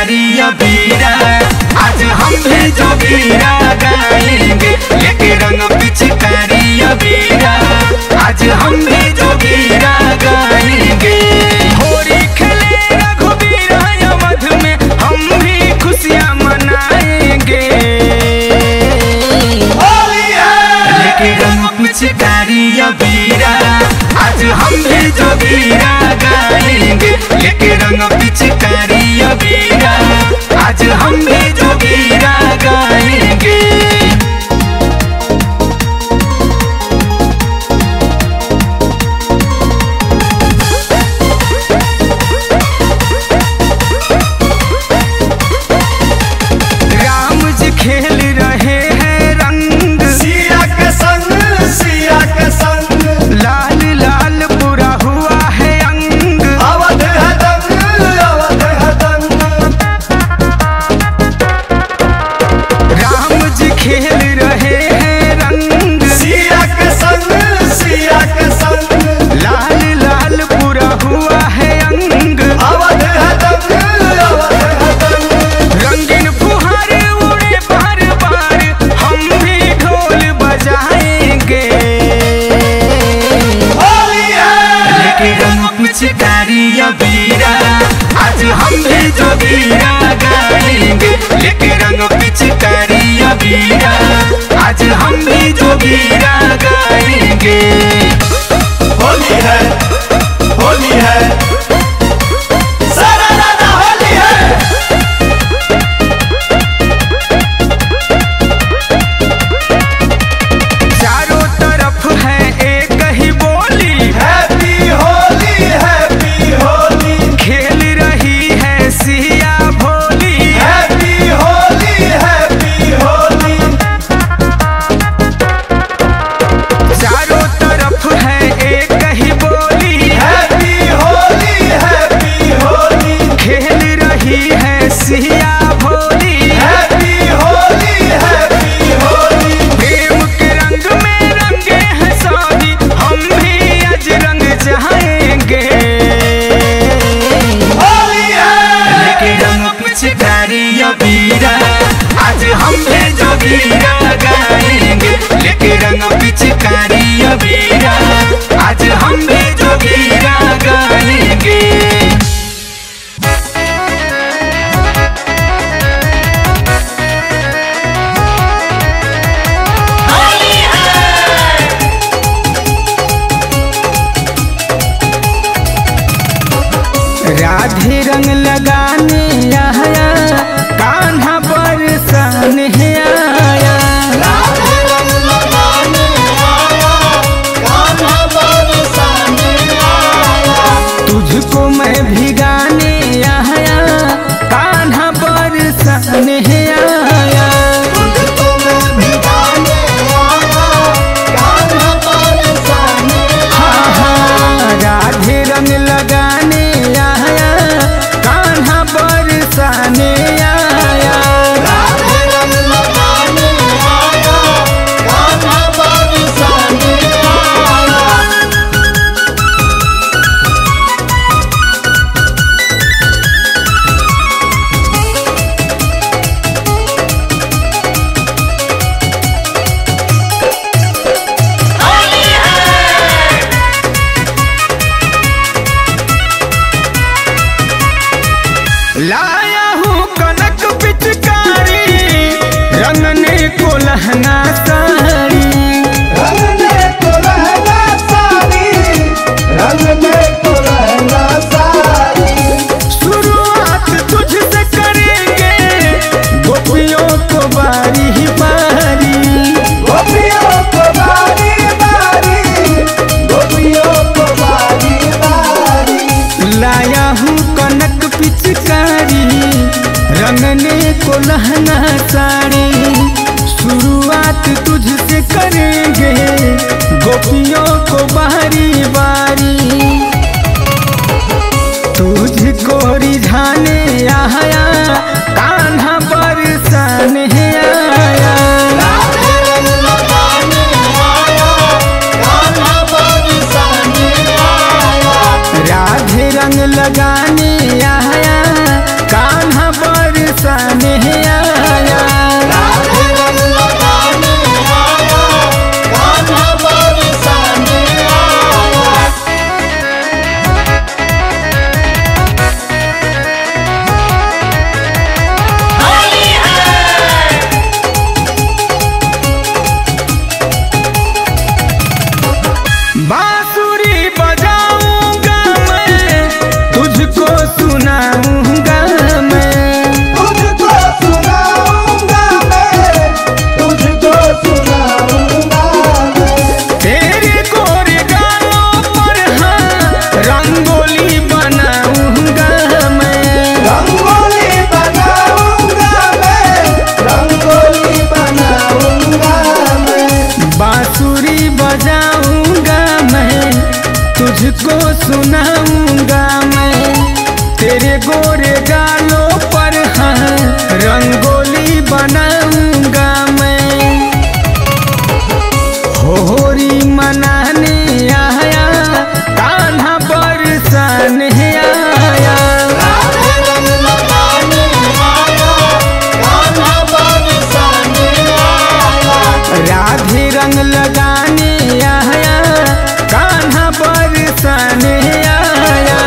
पिचकारी अबीरा आज हम भी जोगीरा गाएंगे लेके रंग पिचकारी अबीरा आज हम भी जोगीरा गाएंगे होली खेले रघुबीरा अवध में हम भी खुशियाँ मनाएंगे लेके रंग पिचकारी अबीरा आज हम भी जोगीरा गाएंगे लेके रंग पिचकारी अबीरा आज हम भी जोगीरा गाएंगे राम जी खेल रहे हैं रंग सिया के संग सिया के संग लाल लाल पूरा हुआ है अंग अवध है दंग अवध है दंग राम जी खेल रहे हैं रंग सिया के संग सिया के संग लाल लाल पूरा हुआ है अंग अवध है दंग अवध है दंग रंगीन फुहारे उड़े बार बार हम भी ढोल बजाएंगे होली है लेके रंग पिचकारी अबीरा आज हम भी जोगीरा गाएंगे लेके रंग पिचकारी अबीरा आज हम भी जोगीरा गाएंगे होली है होली है सारा दादा होली है चारों तरफ है एक ही बोली हैप्पी होली हैप्पी होली खेल रही है सिया भोली हैप्पी होली हैप्पी होली चारों तरफ है एक ही बोली हैप्पी होली हैप्पी होली खेल रही है सिया भोली हैप्पी होली हैप्पी होली प्रेम के रंग में रंगे हैं शादी हम भी आज रंग चाहेंगे होली है लेके रंग पिचकारी अबीरा आज हम भी जोगीरा गाएंगे लेके रंग पिचकारी अबीरा आज हम भी जोगीरा गाएंगे राधे रंग लगाने आया कान्हा पर सन है आया राधे रंग लगाने आया कान्हा बरसाने आया तुझको मैं भिगाने आया कान्हा पर सन है आया तुझको मैं भिगाने आया कान्हा बरसाने हाँ हाँ राधे रंग लगाने आया कान्हा पर सन आया राधे रंग लगाने आया कान्हा बरसाने आया लाया हूँ कनक पिचकारी रंगने को लहंगा साड़ी रंगने को लहंगा साड़ी रंगने को लहंगा साड़ी शुरुआत तुझसे करेंगे गोपियों को बारी ही बारी गोपियों को बारी बारी गोपियों को बारी बारी लाया हूँ कनक पिचकारी रंगने को लहंगा साड़ी शुरुआत तुझसे करेंगे गोपियों को बारी बारी तुझको रिझाने आया कान्हा बरसन है आया राधे रंग लगाने आया कान्हा बरसाने आया राधे रंग लगाने आया कान्हा बरसन तुझको सुनाऊंगा मैं तेरे गोरे गालों पर हाँ रंगोली बनाऊंगा मैं होरी मनाने आया कान्हा बरसान आया राधे रंग लगाने आया कान्हा बरसान आया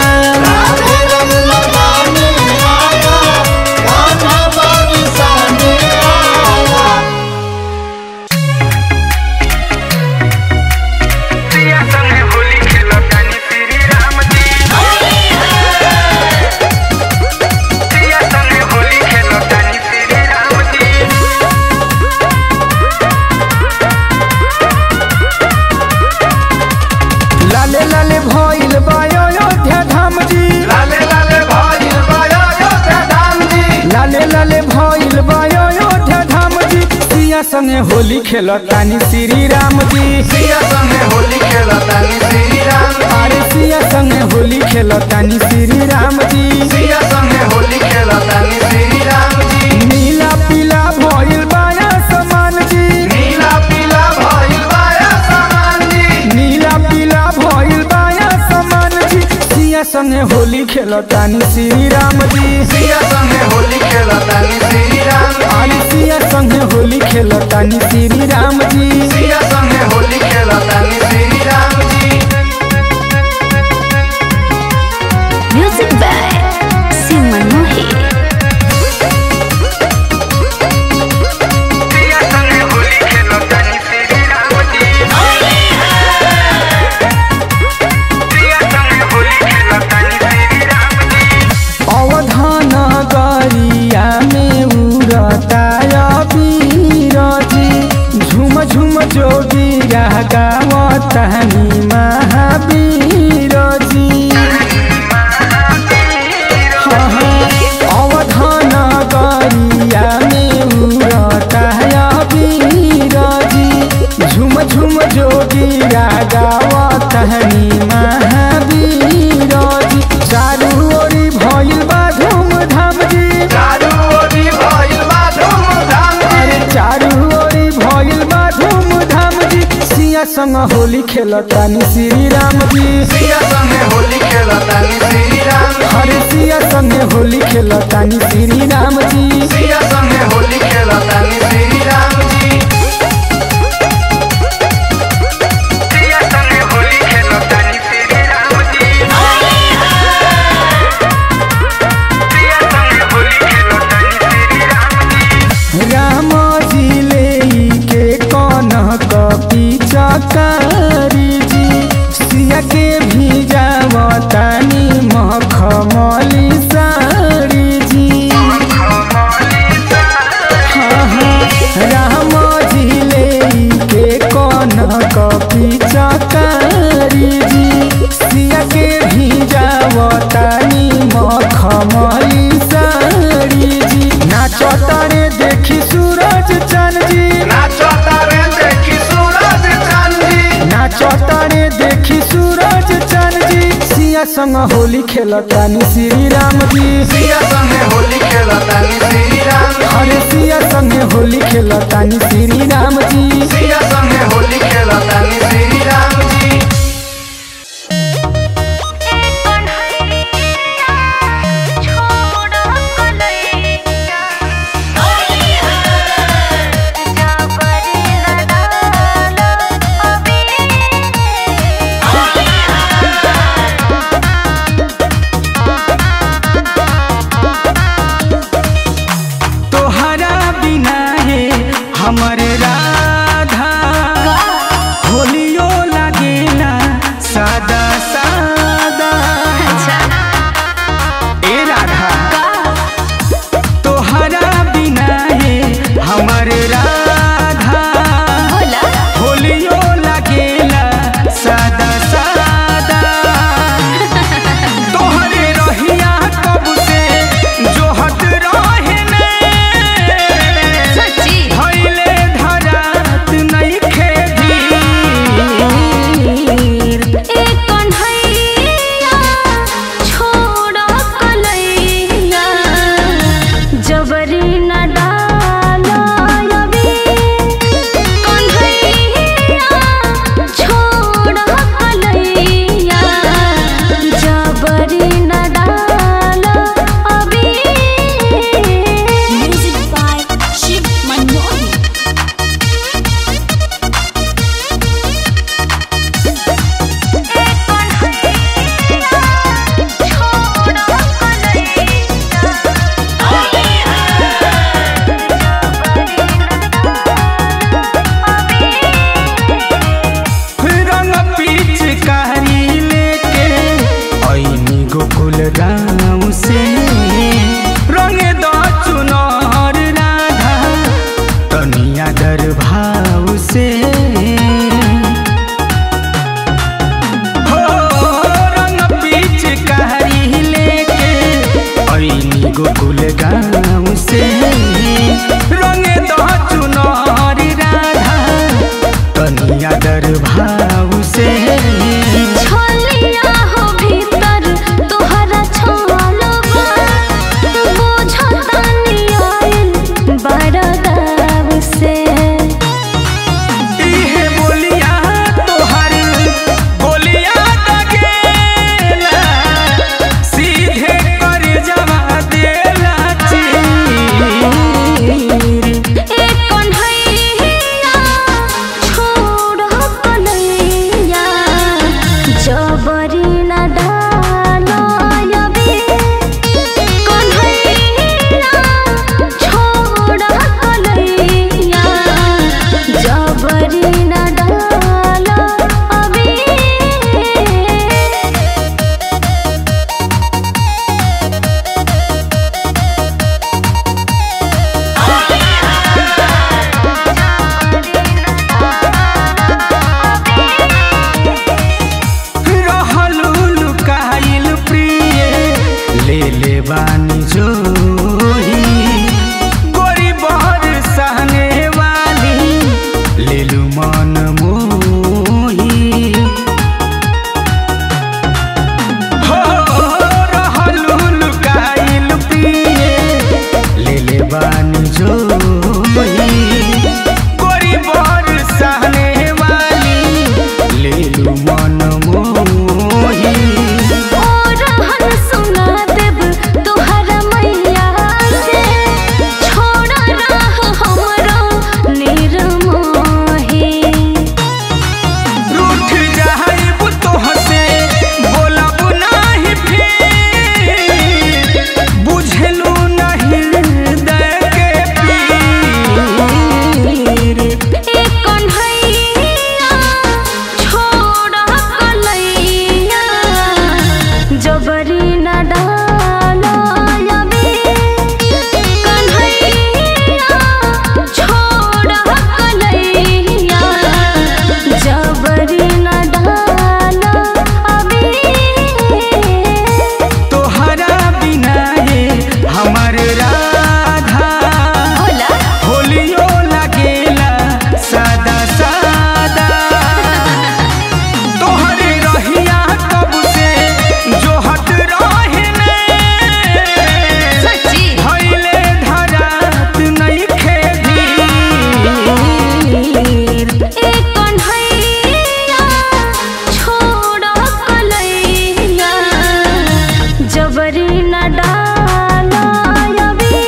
सिया संगे होली खेलतानी श्री राम जी सिया संगे होली खेलतानी श्री राम जी लाले लाले भइल बायो अयोध्या धाम जी लाले लाले भाई बाया योध्या धाम जी लाले लाले भइल बायो अयोध्या धाम जी सिया संगे होली खेलतानी श्री राम जी सिया संगे होली खेलतानी श्री राम अरे सिया संगे होली खेलतानी श्री राम जी सिया संगे होली खेलतानी श्री राम जी नीला पीला भइल बाया समान जी नीला पीला भाई बाया समान जी नीला पीला भइल बाया समान जी सिया संगे होली खेलतानी श्री राम जी सिया संगे होली खेलतानी श्री राम अरे सिया संगे होली खेलतानी श्री राम जी सिया संगे होली खेलतानी श्री राम जी Music by Simon Mohi. सिया संगे होली खेलतानी श्री राम जी सिया संगे होली खेलतानी श्री राम जी अवधान गरिया में उड़ताया बीरजी झुम झुम जोगिया गावतानी महावीर जी अवधान गरिया में उड़ताया बीरजी झुम झुम जोगिया गावतानी महावीर जी चारू ओरी भइल बा धूमधाम जी चारू ओरी भइल बा धूमधाम अरे जी चारू ओरी भइल बा धूमधाम जी सिया संग होली खेलतानी श्री राम जी सिया संगे होली खेलतानी श्री राम अरे सिया संग होली खेलतानी श्री राम जी सिया संगे होली खेलतानी श्री राम जी सिया संगे होली खेलतानी श्री राम जी सिया संगे होली खेलतानी श्री राम जी राम जी ले के कौन पिचकारी जी सिया के भी जावतानी मखमली साड़ी जी राम जी ले के कौन कपी चकारी जी सिया के भी जावतानी मखमली साड़ी जी नाचो तारे देखी सूरज चंद जी नाचो तारे देखी सूरज चांद जी नाचो तारे देखी सूरज चंद जी सिया संग होली खेलतानी श्री राम जी सिया संगे होली खेलतानी श्री राम अरे सिया संगे होली खेलतानी श्री राम जी सिया संगे होली खेलतानी श्री राम जी तोहरा बिना है हमर राधा होलियो लागेला सादा सादा ए राधा तोहरा बिना है हमर राधा होलियो लागेला सादा सादा तोहरे रहिया कब से जोहत रहे ने भइले धरा गाँव से रंगे दो चुनारी राधा तनिया दर भाव से छलिया हो भीतर तोहरा छलवा बुझतानी आइल बड़ा गाँव से इहे बोलिया तोहर बोलिया दगेला सीधे कर जवा देला चीर ए कन्हैया छोड़ कन्हैया जबरी न डालो यबे कन्हैया छोड़ कन्हैया जबरी न डालो अबे रहलू लुकाइल प्रिय ले ले बानी जोही गोरी बहर सहने वाली ले लू मन मोही हो रहलू लुकाइल प्रिय ले ले बानी जोही गोरी बहर सहने वाली ले लू मन मोही ओ रहन सुना देब तोहरा मैया से छोड़ रह हमरो निर्मोही रूठ जाइब तोहसे बोलब नाही फिर बुझलू नहीं हृदय के पीर ए कन्हैया छोड़ कलैया जबरी न डालो यबे कन्हैया छोड़ कलैया जबरी न डालो अबे तोहरा बिना ये हमर राधा होला होलियो लगेला सादा सादा तोहरे रहिया कब से जोहत रहने सच्ची भइले धरात नइखे धीर ए कन्हैया छोड़ कलैया जबरी न डालो यबे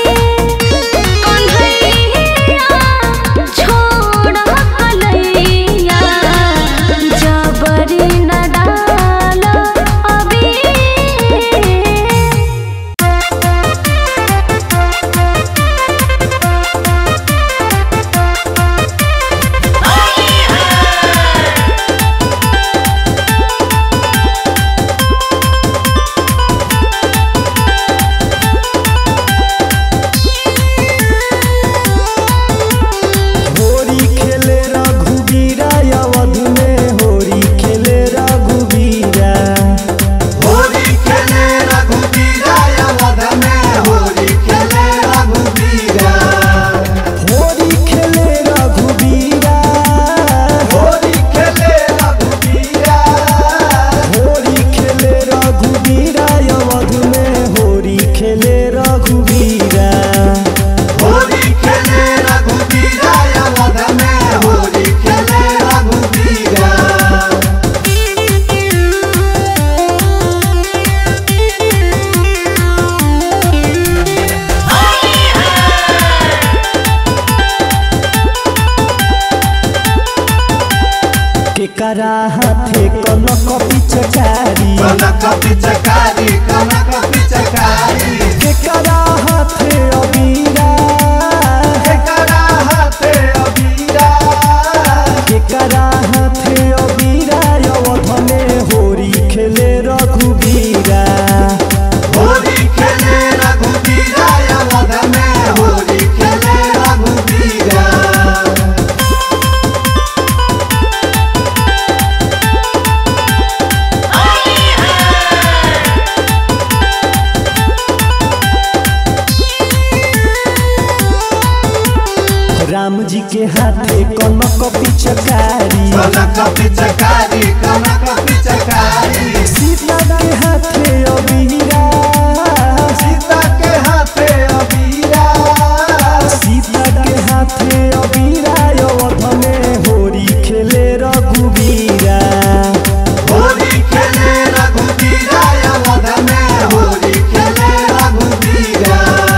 कन्हैया छोड़ कलैया जबरी न डालो अबे होरी खेले रघुबीरा अवध में होरी खेले रघुबीरा होली खेले रघुबीरा अवध में होली खेले रघुबीरा होरी खेले रघुबीरा होली खेले रघुबीरा होरी खेले रघुबीरा अवध में होरी खेले रघुबीरा होली खेले रघुबीरा अवध में होली खेले रघुबीरा केकरा हाथे कनक पिचकारी कनक पिचकारी कनक पिचकारी केकरा हाथे अबीरा एकरा हाथे अबीरा केकरा हाथे अबीरा अवध में होरी खेले रघुबीरा होली खेले रघुबीरा अवध में होली खेले रघुबीरा होरी राम जी के हाथे कनक पिचकारी कनक पिचकारी कनक पिचकारी सीता के हाथे अबीरा सीता के हाथे अबीरा सीता के हाथे अबीरा अवध में होरी खेले रघुबीरा होली खेले रघुबीरा अवध में होली खेले रघुबीरा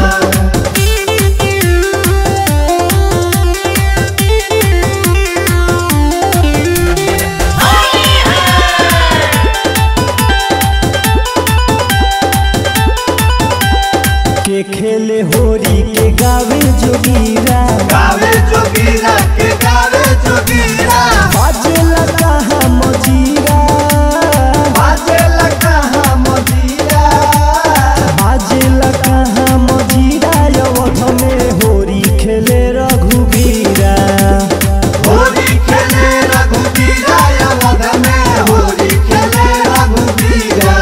के खेले होरी के गावे जोगीरा गावे जोगीरा के गावे जोगीरा बाजेला कहाँ मजीरा बाजे लगा मजीरा बाजेला कहाँ मजीरा अवध में होरी खेले रघुबीरा होली खेले रघुबीरा अवध में होली खेले रघुबीरा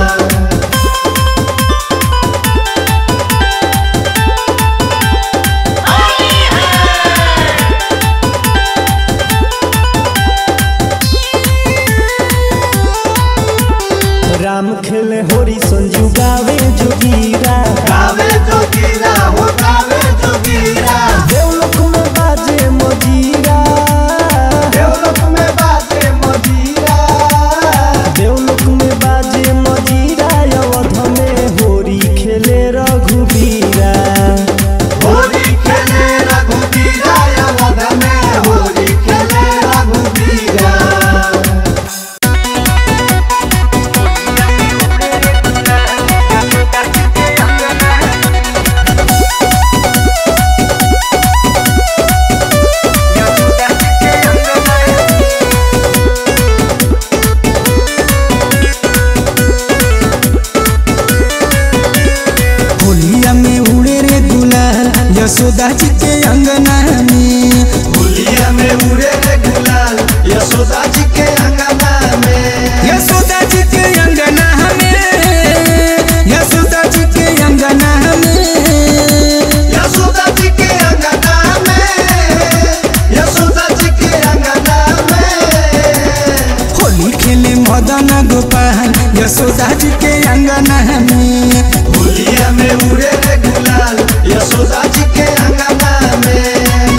राम खेले होरी संजू गावे जोगीरा गावे जोगीरा हो गावे जोगीरा देवलोक में बाजे मजीरा देवलोक में बाजे मजीरा देवलोक में बाजे मजीरा अवध में होरी खेले रघुबीरा होली खेले रघुबीरा अवध में होली खेले रघुबीरा होलिया में उड़े रे दुलाल यशोदा जी के अंगना में होलिया में उड़े रे गुलाल यशोदा जी के अंगना में यशोदा जी के अंगना में यशोदा जी के अंगना में यशोदा जी के अंगना में यशोदा जी के अंगना में होली खेले मदन गोपाल यशोदा जी के अंगना में होलिया में उड़े रे गुलाल यशोदा जी के अंगना में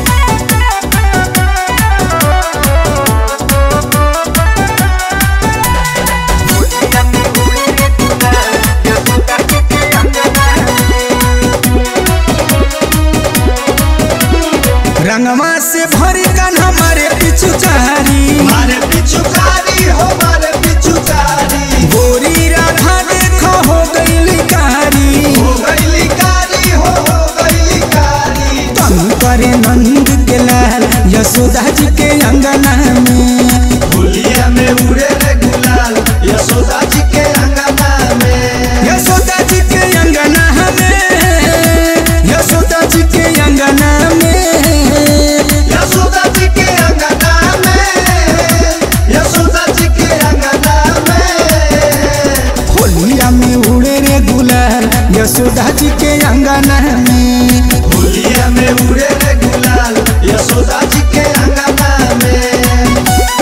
रंगवा से भरी कन हमारे पिछुचारी मारे पिछुकारी हो मारे पिछुकारी गोरी राधा देखो हो गई कारी हो गईली कारी हो हो गईली कारी तनु करे नंद के लाल यशोदा जी के अंगना में होलिया में उड़े रे गुलाल यशोदा जी के अंगना में यशोदा जी के अंगना में यशोदा जी के अंगना में यशोदा जी के अंगना में यशोदा जी के अंगना में होलिया में उड़े रे गुलाल यशोदा जी के अंगना में होलिया में उड़े रे गुलाल यशोदा जी के अंगना में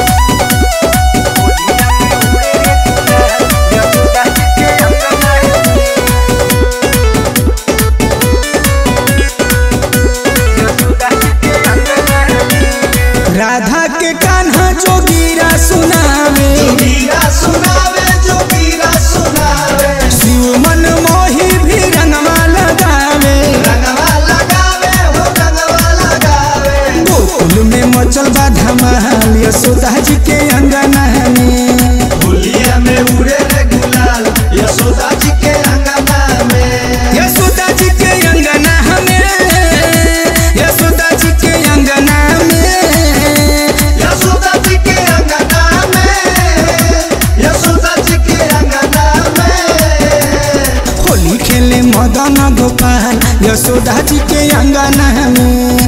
राधा के कान्हा जोगीरा सुनावे जोगीरा सुनावे जोगीरा सुनावे शिव मन मोही भी रंगवा लगावे रंगवा लगावे हो रंगवा लगावे गोकुल में मचल बा धमाल यशोदा जी के अंगना में होलिया में उड़े रे गुलाल यशोदा जी के अंगना में यशोदा जी के अंगना में यशोदा जी के अंगना में यशोदा जी के अंगना में यशोदा जी के अंगना में होली खेले मदन गोपाल यशोदा जी के अंगना में